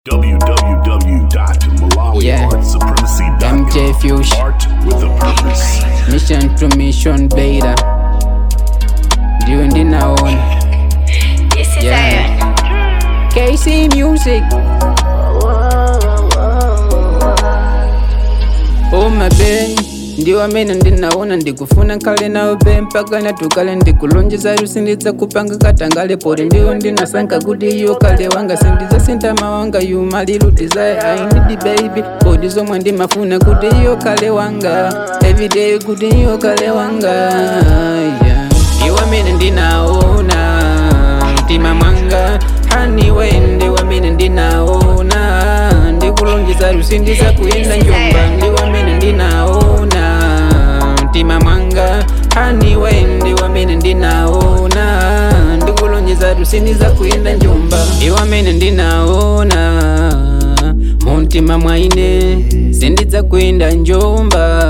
Yeah. www.malawiartsupremacy.com. MJ Fuchs. Art with a purpose. Mission to mission beta ndiyo ndinaona This is Yeah. Zion. KC Music Oh my bae ndiwo amene ndinaona ndikufuna nkale nawo be mpaka natukale ndikulonjeza lusindidza kupanga katangale poti ndiwo ndinasankha kuti iyo kale wanga sindidza sintama wanga yumali lutizaye ainidi baby poti zomwe ndimafuna kuti iyo kale wanga everyday kuti iyo kale wanga yeah. ndiwo amene ndinaona mtima mwanga haniwe ndiwo amene ndinaona ndikulonjeza lusindiza kuyenda njomba ndiwo amene ndinaona mtima mwanga haniwe ndiwo amene ndinaona ndikulonjeza lusindiza kuyenda njomba ndiwo amene ndinaona muntima mwaine sindidza kuyenda njomba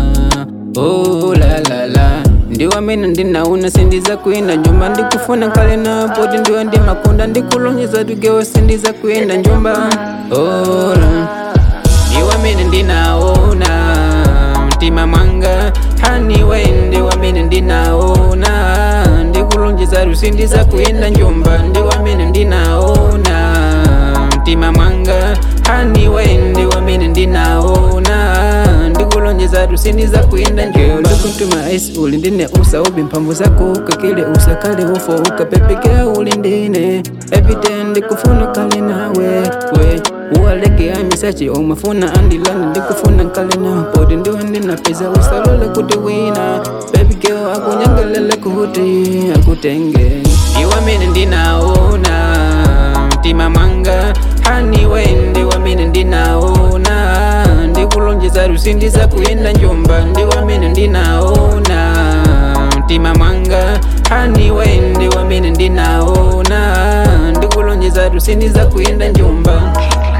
oh, la, la, la. ndiwo amene ndinaona sindiza kuyenda njomba ndikufuna nkale na poti ndiwo ndimakunda ndikulonjeza tugewo sindiza kuyenda njomba oh, la. ndiwo amene ndinaona mtima mwanga haniwe ndiwo amene ndinaona ndikulonjeza lusindiza kuyenda njomba ndiwo amene ndinaona mtima mwanga haniwe ndiwo amene ndinaona ndikulonjeza lusindiza kuyenda njomba ndikuntuma ice uli ndine usa ubi mphamvu zako kakile usakale ufo ukapepekea uli ndine everyday ndikufuna kale nawe we uwaleke amisachi omafuna andilani ndikufuna nkale na poti ndiwo ndinapeza usalole kuti wina baby girl akunyangelele kuti akutenge ndiwo amene ndinaona mtima mwanga haniwe ndiwo amene ndinaona ndikulonjeza lusindiza kuyenda njomba ndiwo amene ndinaona mtima mwanga haniwe ndiwo amene ndinaona ndikulonjeza lusindiza kuyenda njomba